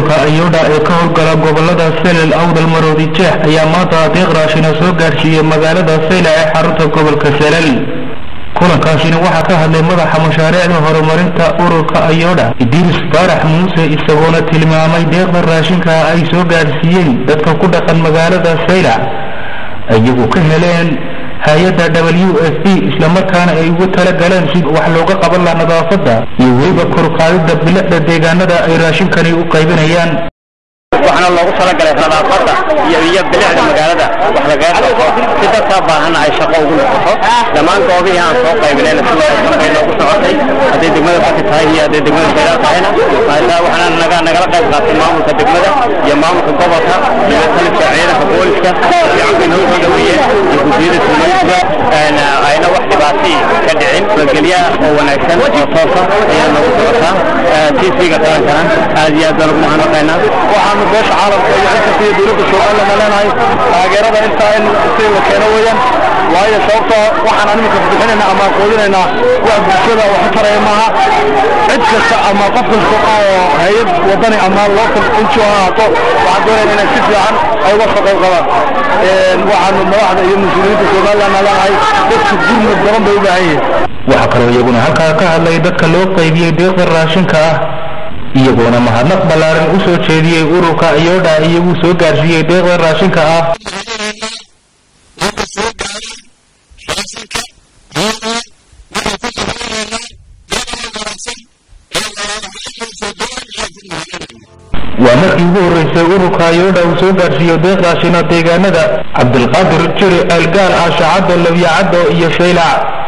ururka ayodha ee ka howlgala gobolada selel awdal maroodi jeex ayaa maanta deeq raashina soo gaadhsiiyey magaalada sayla ee xarunta gobolka selel kulankaasina waxaa ka hadlay madaxa mashaariicda horumarinta ururka ayodha idris faarax muuse isagoona tilmaamay deeqda raashinka ay soo gaadhsiiyeen dadka ku dhaqan magaalada sayla iyagu ka heleen hay-adda w f b islamarkaana ay ugu tala galeen si wax looga qaban laha nadaafadda iyo weliba korqaadida bilicda deegaanada ay raashinkani u qaybinayaan waxaana loogu talagalay nadaafadda iyo iyo bilicda magaalada wax lagaga qabto si dadkaa baahana ay shaqo ugu noqoto dhammaan goobihii aan soo qaybinayna si wanaagsan bay noogu socotay hadday degmada baki tahay iyo hadday degmada sayraa tahayna maataa waxaana naga nagala qayb qaatay maamulka degmada iyo maamulka gobolka iyo taliska ciidanka booliska fiican bay noo soo dhaweeyeen iyo guddiyada tuulaysiga ayna wax dhibaatay ka dhicin nabadgelya oo wanaagsan oo toosa ayaa noogu socotaa tv-ga qarankana aad iyo aad baan ugu mahadnaqaynaa waxaanu beesha caalamka iyo inta iyo dowladda somaliland leenahay taageerada intaa in si la keeno weeyaan waayo sababtoo waxaan iminka bixinayna ama qoodinaynaa wax bulshada wax u taraya maaha cid kasta ama qof kasta oo hay-ad wadani ama local ngo ha ahaato waxaan doonayna inay si fiican ay uga soo qayb qabaan waxaanu madaxda iyo mas-uuliyiinta somaliland leenahay dadka gurmud badan bay u baahan yihiin waxaa kaloo iyaguna halkaa ka hadlay dadka loo qaybiyey deeqda raashinka ah iyagoona mahadnaq ballaaran u soo jeediyey ururka ayodha iyagu soo gaadhsiiyey deeqda raashinka ah waa markii ugu horreysay ururka ayodha uu soo gaadhsiiyo deeq raashina deegaanada cabdilqaadir jiri ceelgaal aashacaddo labyacaddo iyo shaylac